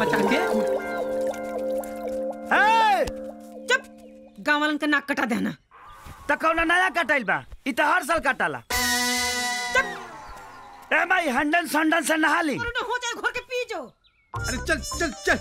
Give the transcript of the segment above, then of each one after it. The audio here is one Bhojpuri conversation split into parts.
मचा के चुप गाँव वालन का नाक कटा देना त कौना नया कटाइल बा इ त हर साल कटाला ए भाई हंडन संडन से नहा ली और हो जाए घोर के पी जो अरे चल चल चल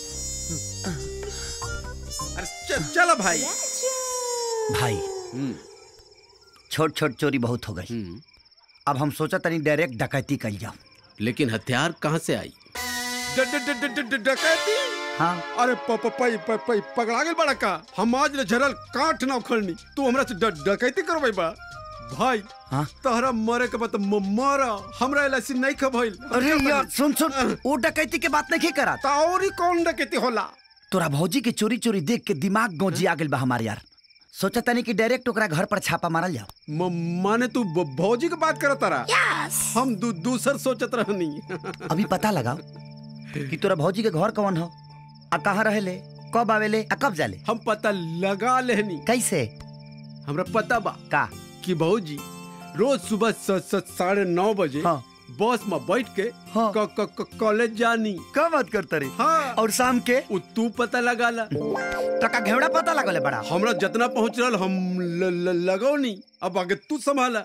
अरे चल चलो भाई भाई छोट छोट चोरी बहुत हो गई अब हम सोचा तनी डायरेक्ट डकैती कर जाओ लेकिन हथियार कहाँ से आई ड- ड- ड- ड- ड- ड- डकैती हाँ अरे प- प- पई प- पई पगड़ा गेल बड़ा का हम आज ले झरल काठ ना उखड़नी तू हमरा से ड- डकैती करबै बा भाई हाँ? तहरा मरे के बाद म- मरा हमरा एलसी नहीं खबइल अरे यार सुन सुन वो डकैती के बात नहीं करा ता और ही कौन डकैती होला तोरा भौजी के चोरी चोरी देख के दिमाग गौजी आ गेल बा हमार यार सोचा तनी कि डायरेक्ट ओकरा घर पर छापा मारल जाओ म- माने तू ब- भौजी के बात करत तारा हम दू दूसर सोचत रहनी अभी पता लगाओ कि तोरा भौजी के घर कौन हो आ कहाँ रहेले कब आवेले आ कब जाले हम पता लगा लेहनी कैसे हमरा पता बा का कि भौजी रोज सुबह स- स- साढ़े नौ बजे हाँ। बस में बैठ के हाँ। क- क- क- कॉलेज जानी का बात करता रे हाँ और शाम के उ तू पता लगा ला टका घेवड़ा पता लगले बड़ा हमरा जितना पहुंच रहा हम ल, ल, लगौनी अब आगे तू संभाला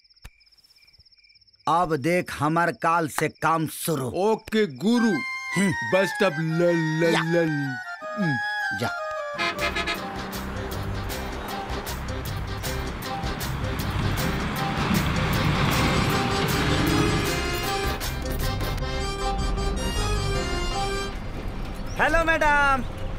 अब देख हमार काल से काम शुरू ओके गुरु बेस्ट ऑफ ल, ल, ल, ल, जा हेलो मैडम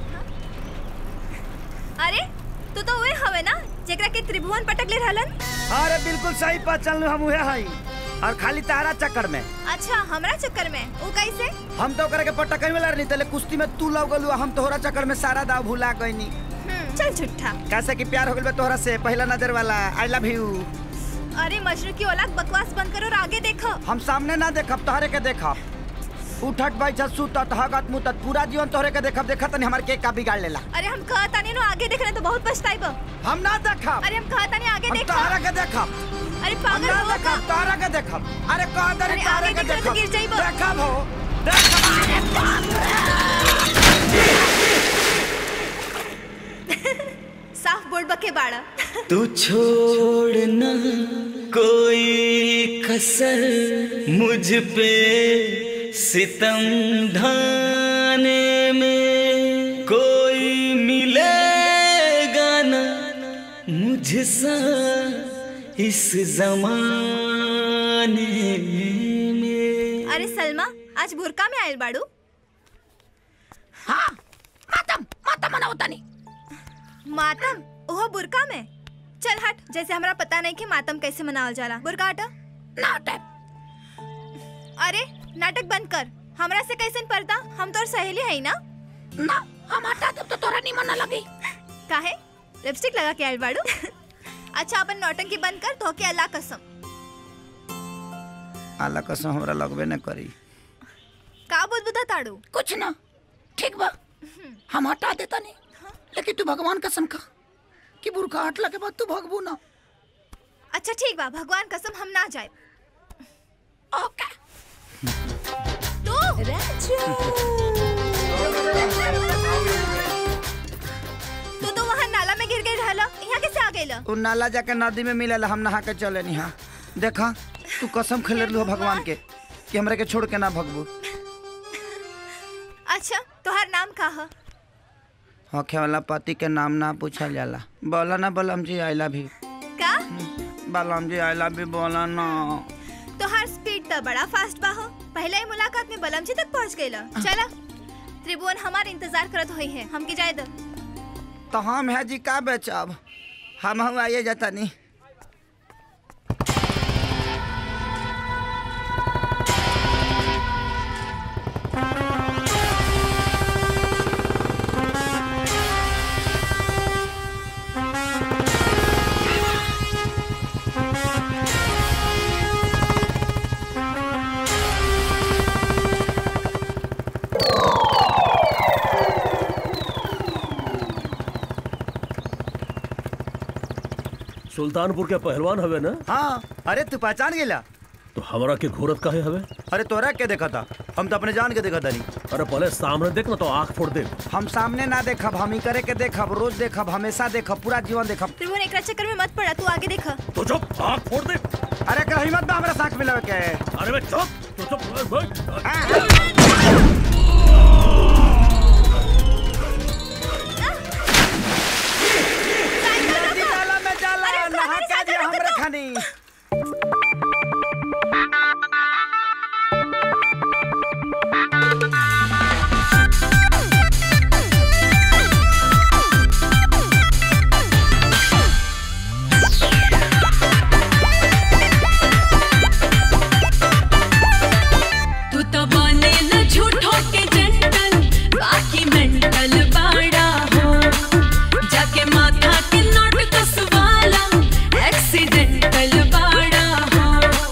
अरे तू तो उहे हवे ना जेकरा के त्रिभुवन पटक ले रहलन अरे बिल्कुल सही पहचान लो हम उहे हई और खाली तारा चक्कर में अच्छा हमरा चक्कर में ऊ कैसे हम तो करे के पट्टा कहीं वाला नहीं तले कुश्ती में तू लग गलू हम तोहरा चक्कर में सारा दाव भुला गईनी हम्म, चल झूठा कैसे कि प्यार हो गइल बा तोहरा से पहला नजर वाला आई लव यू अरे मजनू की औलाद बकवास बंद करो और आगे देखो हम सामने ना देखब तोहरे के देखब उठट बैठत सुतत हगत मुतत पूरा जीवन तोहरे के देखब देखत नहीं हमार के का बिगाड़ लेला अरे हम कहता नहीं नो आगे देखना तो बहुत पछताइब हम ना देखब अरे हम कहता नहीं आगे हम देखो तोहरा के देखब अरे हम पागल ना हो का देखब तोहरा के देखब अरे कह दे अरे तोहरे आगे के देखना तो देखब गिर जाइबो। देखब हो देखब साफ बोर्ड बके बाड़ा तू छोड़ न कोई कसर मुझ पे सितम ढाने में कोई मिलेगा न मुझसा इस जमाने में अरे सलमा आज बुरका में आयल बाड़ू हाँ मातम मातम मना होता नहीं मातम ओहो बुरका में चल हट जैसे हमरा पता नहीं कि मातम कैसे मनावल जाला बुरका हटा नाटक अरे नाटक बंद कर हमरा से कैसन पर्दा हम तोर सहेली है ना ना हम हटा देब तो तोरा निमन ना लगी काहे लिपस्टिक लगा के आयल बाड़ू अच्छा अपन नौटंकी बंद कर तो के अल्लाह कसम अल्लाह कसम हमरा लगबे न करी का बुदबुदा ताड़ू कुछ ना ठीक बा हम हटा देता नहीं लेकिन तू भगवान कसम खा कि बुरखा हटला के बाद तू भगबू ना अच्छा ठीक बा भगवान कसम हम ना जाए ओके तू तू तो वहाँ नाला में गिर गई रहला यहाँ कैसे आ गई उ नाला जाके नदी में मिलेला हम नहा के चले निहा देखा तू कसम खेले रहलू भगवान के कि हमरा के छोड़ के ना भगबू अच्छा तोहार नाम का है होखे वाला पति के नाम ना पूछल जाला बोला ना बलम जी आई लव यू का बलम जी आई लव यू बोला ना तोहार स्पीड तो बड़ा फास्ट बा हो पहले ही मुलाकात में बलम जी तक पहुँच गई चला त्रिभुवन हमार इंतजार करत हुई है हमके जाए दो तो हम है जी का बेचब हम हम आइए जाता नहीं सुल्तानपुर के पहलवान हवे ना हाँ अरे तू पहचान गेला तो हमरा के घूरत काहे हवे अरे तोरा के देखा था हम तो अपने जान के देखा तानी अरे पहले सामने देख ना तो आंख फोड़ दे हम सामने ना देखब हम ही करे के देखब रोज देखब हमेशा देखब पूरा जीवन देखब त्रिभुवन एकरा चक्कर में मत पड़ा तू आगे देख तो चुप आंख फोड़ दे अरे कर हिम्मत बा हमरा साथ मिलावे के अरे बे चुप तो चुप ए, बैठ। नदी नाला में जाला अरे रुको, नहा अरे के साइकिल दिया रोको हमरे तो। खानी तू तो बनेला झूठो के जंटल बाकी मेंटल बाड़ा हो जाके माथा के नोट कसवाला एक्सीडेंटल बाड़ा हो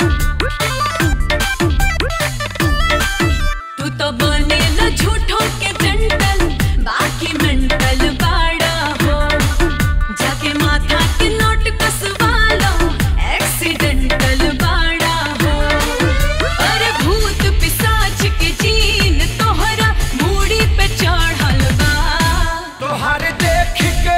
तू तो बनेला झूठो के जंटल बाकी मेंटल बाड़ा हो जाके माथा के नोट कसवाला एक्सीडेंटल बाड़ा हो अरे भूत पिशाच के जीन तोहरा मूड़ी पे चढ़ल बा तोहारे देख के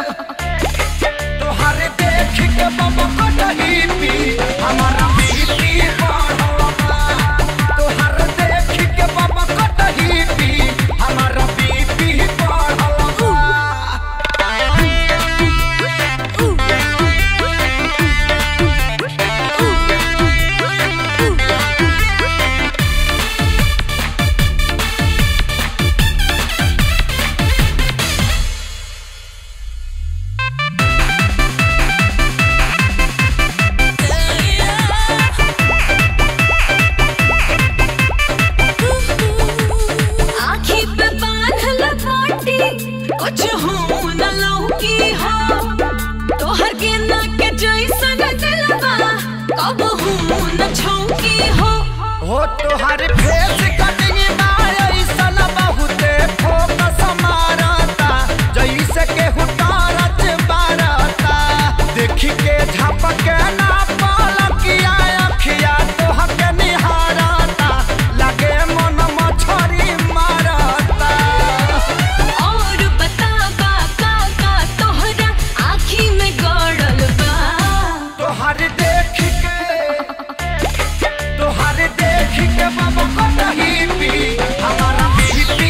तोहारे देख के बाबा को नहीं पी हमारा बीपी बढ़वा तोहारे देख के बाबा को नहीं पी हमारा बीपी बढ़वा आँखी पे बांधल बाटी कुछ हो न लौकी हो तोहर के ना के जैसन दिलवा कब हो न छौकी हो हो तोहारे फेस कटिंग ना ऐसन बहुते फोकस मारता जैसे के हुटारत बारता देखी के झपक ना पलकिया अखिया तोहके निहारता लगे मन मछरी मारता और बतावा का का तोहरा आँखी में गड़ल बा तोहारे देख के तोहारे देख के बाबा को नहीं पी हमारा बीपी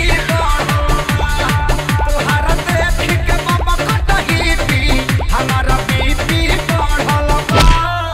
तोहारा देख के बाबा को नहीं पी हमारा बीपी बढ़ल बा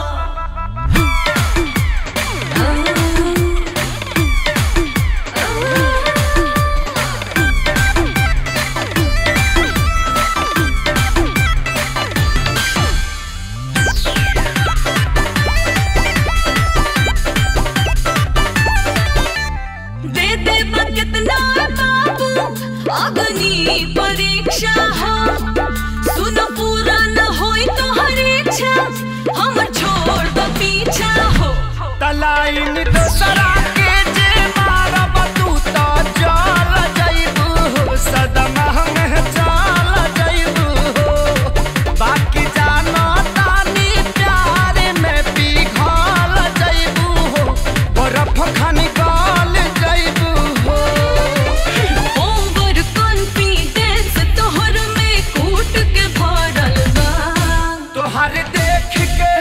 दे दे कितना बाबू अग्नि परीक्षा हो सुनो पूरा न होई तो हर इच्छा हम छोड़ दो पीछा हो तलाइन दूसरा के जे मारब तू तो जल जइबू सदमा में चल जइबू बाकी जानो तानी प्यार में पिघल जइबू बर्फ खनी गल जइबू ओवर कॉन्फिडेंस तोहर में कूट के भरल बा तोहारे देख के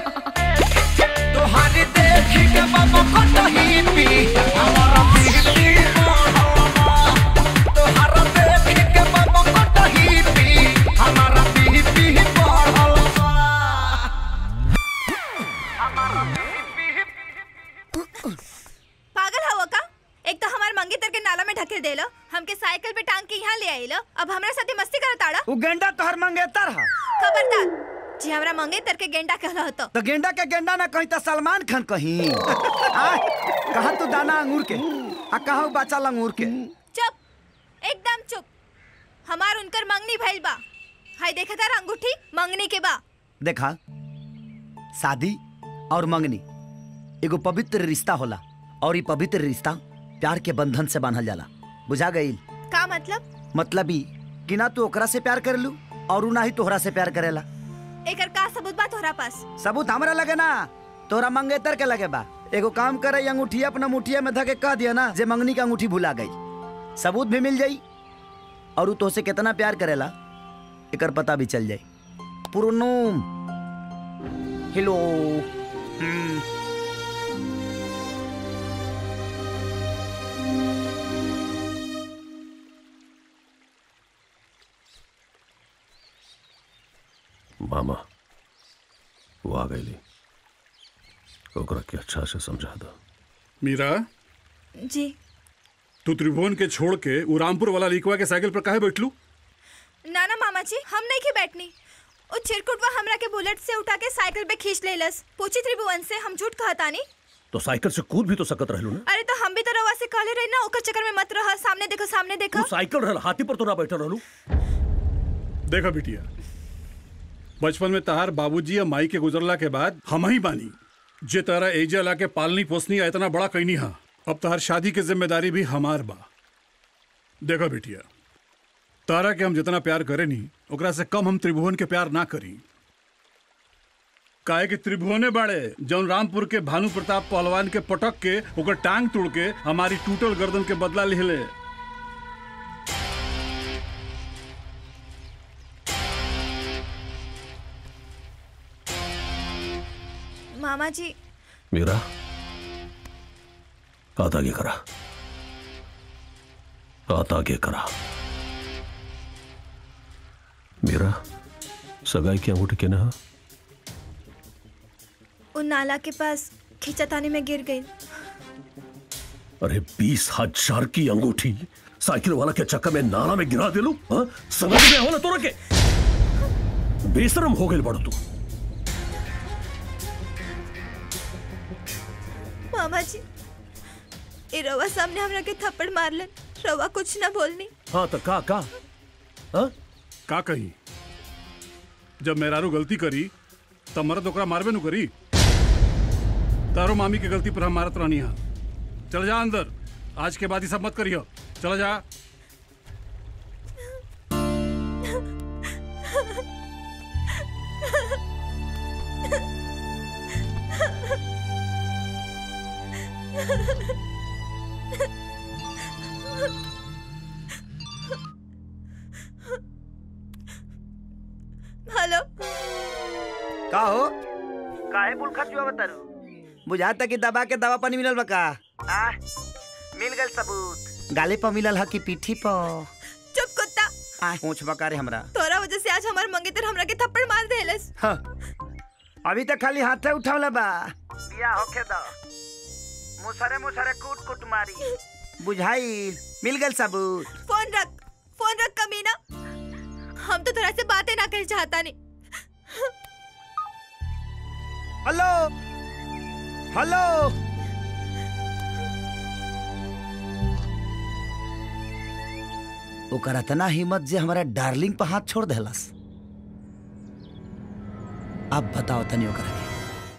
तोहारे देख के बाबा को नहीं पी हमारा बीपी बढ़वा तोहारा देख के बाबा को नहीं पी हमारा बीपी बढ़वा पागल हवा का एक तो हमार मंगेतर के नाला में ढकेल देलो हमके साइकिल पे टांग के यहाँ ले आइलो अब हमरा साथे मस्ती करत आड़ा उ गेंडा तोहर मंगेतर हा खबरदार जी हमरा मंगेतर के गेंडा कहला हतो तो गेंडा के गेंडा ना कहीं तो सलमान खान कहीं आ, कहाँ तू दाना अंगूर के आ कहाँ उ बच्चा लंगूर के चुप एकदम चुप हमार उनकर मंगनी भइल बा हाय देखा तारा अंगूठी मंगनी के बा देखा शादी और मंगनी एगो पवित्र रिश्ता होला और ये पवित्र रिश्ता प्यार के बंधन से बांधल जाला बुझा गई का मतलब मतलब ई कि ना तू ओकरा से प्यार करेलू और उ ना ही तोहरा से प्यार करेला एकर का सबूत बा तोहरा पास सबूत हमरा लगे ना तोरा मंगेतर के लगे बा एगो काम करे अंगूठी अपना मुठिया में धके कह दिया ना जे मंगनी का अंगूठी भुला गई सबूत भी मिल जाई और उ तोसे कितना प्यार करेला एकर पता भी चल जाई पुरनुम हेलो हम्म, मामा वो आ गई ओकरा के अच्छा से समझा दो मीरा जी तू त्रिभुवन के छोड़ के उ रामपुर वाला लिखवा के साइकिल पर काहे बैठलू ना ना मामा जी हम नहीं के बैठनी ओ चिरकुटवा हमरा के बुलेट से उठा के साइकिल पे खींच लेलस पूछी त्रिभुवन से हम झूठ कहतानी तो साइकिल से कूद भी तो सकत रहलू ना अरे तो हम भी तो रवा से कहले रही ना ओकर चक्कर में मत रह सामने देखो सामने देखो तू साइकिल रहल हाथी पर तो ना बैठल रहलू देखा बिटिया बचपन में तहार बाबूजी या माई के गुजरला के बाद हम ही बानी जे तारा एजा ला के पालनी पोसनी आ इतना बड़ा कैनी हा अब तहार शादी के जिम्मेदारी भी हमार बा देखो बिटिया तारा के हम जितना प्यार करे नी ओकरा से कम हम त्रिभुवन के प्यार ना करी काहे कि त्रिभुवने बाड़े जौन रामपुर के भानु प्रताप पहलवान के पटक के ओकर टांग तोड़ के हमारी टूटल गर्दन के बदला लिहले मामा जी मीरा हाथ आगे करा हाथ आगे करा मीरा सगाई की अंगूठी के ना उन नाला के पास खींचातानी में गिर गई अरे बीस हजार की अंगूठी साइकिल वाला के चक्कर में नाला में गिरा दे लू हाँ? समझ में हो ना तोरा के बेशरम हो गई बड़ तू मामा जी ए रवा सामने हमरा के थप्पड़ मारलन रवा कुछ ना बोलनी हाँ तो का का हाँ? का कही जब मेहरारू गलती करी तब मरद ओकरा मारबे नु करी तारो मामी के गलती पर हम मारत रहनी हा चल जा अंदर आज के बाद ही सब मत करियो चला जा हेलो का हो काहे बुल खचुआ बतारू बुझाता कि दबा के दवा पानी मिलल बा का आ मिल गल सबूत गाले पर मिलल ह कि पीठी पर चुप कुत्ता आ पूछ बकारे हमरा तोरा वजह से आज हमार मंगेतर हमरा के थप्पड़ मार देलस हाँ। अभी तक खाली हाथे उठावला बा बिया होखे द मुसरे मुसरे कूट कूट मारी बुझाई मिल गल सबूत फोन रख फोन रख कमीना हम तो तोरा से बातें ना कर चाहता नहीं हेलो हेलो ओकर इतना हिम्मत जे हमारा डार्लिंग पर हाथ छोड़ देलस अब बताओ तनी ओकरा के